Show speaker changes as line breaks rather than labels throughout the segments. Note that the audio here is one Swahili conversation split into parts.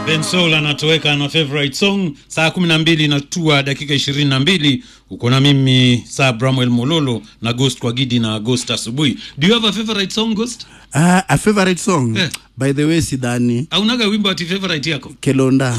Ben Soul anatoweka na favorite song saa 12 natua dakika 22 uko na mimi saa Bramwell Mololo na Ghost kwa Gidi na Ghost asubuhi. Do you have a favorite song Ghost?
Ah, a favorite song
Eh.
by the way sidhani
Aunaga wimbo ati favorite yako?
kelonda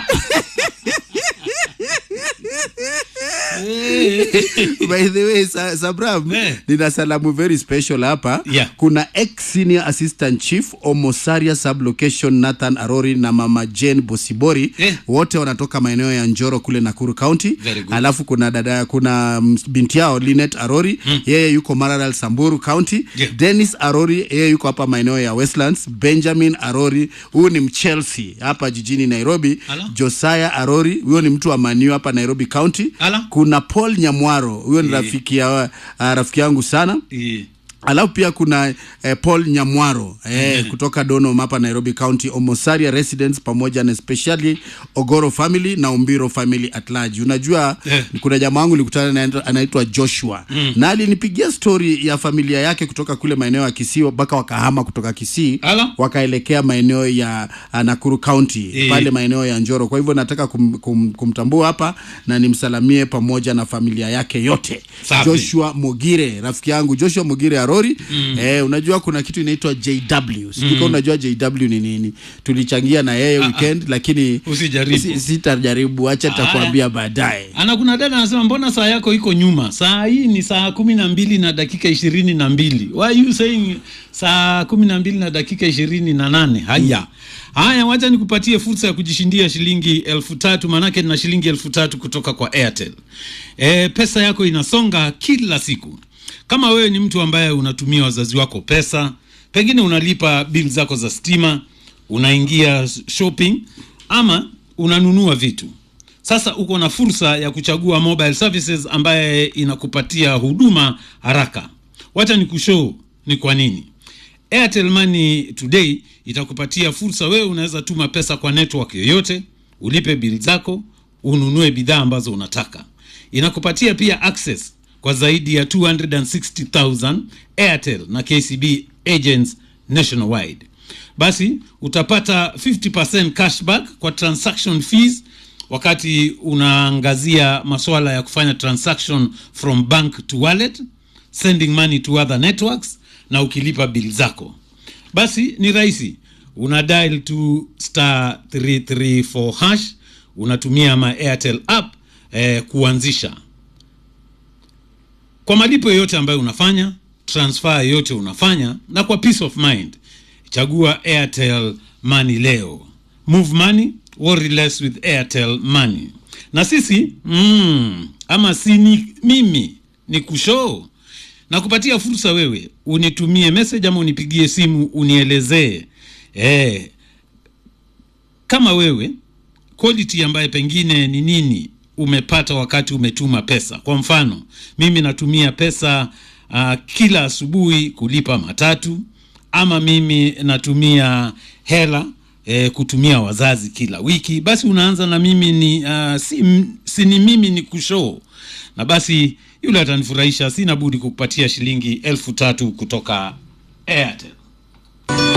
by the way sa, sabram
Eh.
nina salamu very special hapa
Yeah.
kuna ex senior assistant chief omosaria sublocation nathan arori na mama jane bosibori
Eh.
wote wanatoka maeneo ya njoro kule nakuru county
Very good.
alafu kuna dada kuna mm, binti yao linet arori yeye yuko maralal samburu county
Yeah.
dennis arori yeye yuko hapa maeneo ya westlands benjamin arori huyu ni mchelsea hapa jijini nairobi
Ala.
josiah arori huyo ni mtu wa maniu hapa nairobi county
Ala.
kuna paul nyamwaro huyo ni
Eh.
rafiki ya, uh, rafiki yangu sana
Eh,
alafu pia kuna eh, paul nyamwaro eh, kutoka donom hapa nairobi county omosaria residence pamoja na especially ogoro family na umbiro family at large unajua
Eh.
kuna jamaa wangu nilikutana naye anaitwa joshua mm. na alinipigia stori ya familia yake kutoka kule maeneo ya kisii mpaka wakahama kutoka kisii
Ala.
wakaelekea maeneo ya uh, nakuru county
Eh.
pale maeneo ya njoro kwa hivyo nataka kum, kum, kumtambua hapa na nimsalamie pamoja na familia yake yote
Safi.
joshua mogire rafiki yangu joshua mogire arori mm. eh, unajua kuna kitu inaitwa jw sijui kama unajua jw ni nini tulichangia na yeye weekend lakini
Usijaribu.
si- sitajaribu acha takuambia baadaye
ana kuna dada anasema mbona saa yako iko nyuma? Saa hii ni saa kumi na mbili na dakika ishirini na mbili. Why are you saying saa kumi na mbili na dakika ishirini na nane? Haya. Haya, wacha nikupatie fursa ya kujishindia shilingi elfu tatu maanake na shilingi elfu tatu kutoka kwa Airtel. E, pesa yako inasonga kila siku. Kama wewe ni mtu ambaye unatumia wazazi wako pesa, pengine unalipa bill zako za stima, unaingia shopping ama unanunua vitu sasa uko na fursa ya kuchagua mobile services ambaye inakupatia huduma haraka. Wacha ni kushow ni kwa nini. Airtel Money Today itakupatia fursa, wewe unaweza tuma pesa kwa network yoyote, ulipe bill zako, ununue bidhaa ambazo unataka. Inakupatia pia access kwa zaidi ya 260,000 Airtel na KCB agents nationwide. Basi utapata 50% cashback kwa transaction fees wakati unaangazia masuala ya kufanya transaction from bank to wallet, sending money to other networks na ukilipa bill zako. Basi ni rahisi, una dial to star 334 hash, unatumia ma Airtel app eh, kuanzisha kwa malipo yoyote ambayo unafanya, transfer yoyote unafanya, na kwa peace of mind, chagua Airtel Money leo. Move money, worry less with Airtel Money. Na sisi mm, ama si ni mimi ni kushoo na kupatia fursa wewe unitumie message ama unipigie simu unielezee eh, kama wewe quality ambaye pengine ni nini umepata wakati umetuma pesa. Kwa mfano, mimi natumia pesa uh, kila asubuhi kulipa matatu, ama mimi natumia hela eh, kutumia wazazi kila wiki. Basi unaanza na mimi ni uh, si, m- si ni mimi ni kushoo, na basi yule atanifurahisha, sina budi kukupatia shilingi elfu tatu kutoka Airtel.